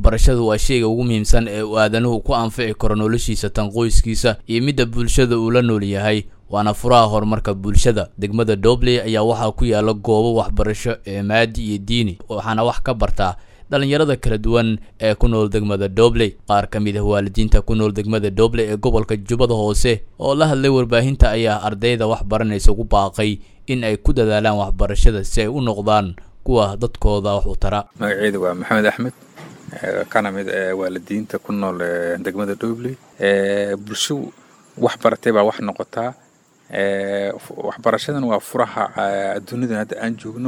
waxbarashadu waa shayga ugu muhiimsan ee uu aadanuhu ku anfici karo noloshiisa tan qoyskiisa iyo midda bulshada uu la nool yahay waana furaha horumarka bulshada degmada dobley ayaa waxaa ku yaala goobo waxbarasho ee maadi iyo diini waxaana wax ka bartaa dhalinyarada kala duwan ee ku nool degmada dobley qaar ka mid ah waalidiinta ku nool degmada dobley ee gobolka jubbada hoose oo la hadlay warbaahinta ayaa ardayda wax baranaysa ugu baaqay in ay ku dadaalaan waxbarashada si ay u noqdaan kuwa dadkooda wax u tara magaceedu waa maxamed axmed kana mid waalidiinta ku nool degmada dobley bulsho wax baratay baa wax noqotaa waxbarashadan waa furaha adduunidan hadda aan joogno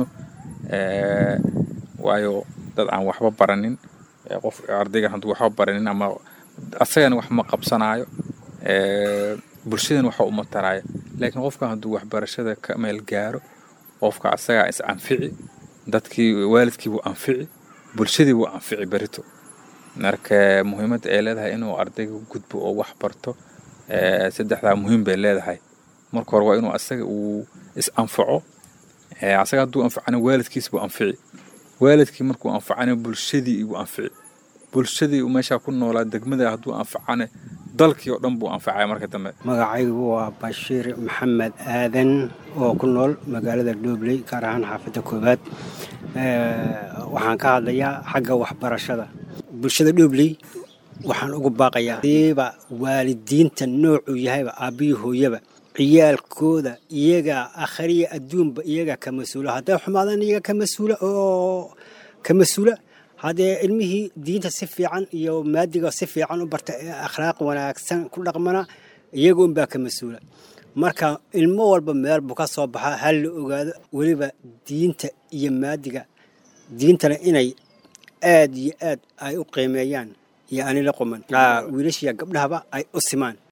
waayo dad aan waxba baranin qof ardaygan hadduu waxba baranin ama asagana wax ma qabsanaayo bulshadan waxa uma taraayo laakiin qofka hadduu waxbarashada ka meel gaaro qofka asagaa is anfici dadkii waalidkii buu anfici bulshadii buu anfici berito marka muhiimadda ay leedahay inuu ardayga gudbo oo wax barto saddexdaa muhiim bay leedahay marka hore waa inuu asaga uu is anfaco asaga hadduu anfacana waalidkiis buu anfici waalidkii markuu anfacana bulshadii buu anfici bulshadii meeshaa ku noolaa degmada hadduu anfacana dalkii oo dhan buu anfacaya marka dambe magacaygu waa bashiir maxamed aadan oo ku nool magaalada dhobley gaar ahaan xaafadda koowaad waxaan ka hadlayaa xagga waxbarashada bulshada dhobley waxaan ugu baaqayaa diiba waalidiinta noocuu yahayba aabbihii hooyaba ciyaalkooda iyagaa akhriya adduunba iyagaa ka mas-uula hadday xumaadaan iyaga ka mas-uula oo ka mas-uula haddee ilmihii diinta si fiican iyo maadiga si fiican u barta ee akhlaaq wanaagsan ku dhaqmana iyaga unbaa ka mas-uula marka ilmo walba meel buu ka soo baxaa hal la ogaado weliba diinta iyo maadiga diintana inay aad iyo aad ay u qiimeeyaan iyo ani la quman wiilashiya gabdhahaba ay u simaan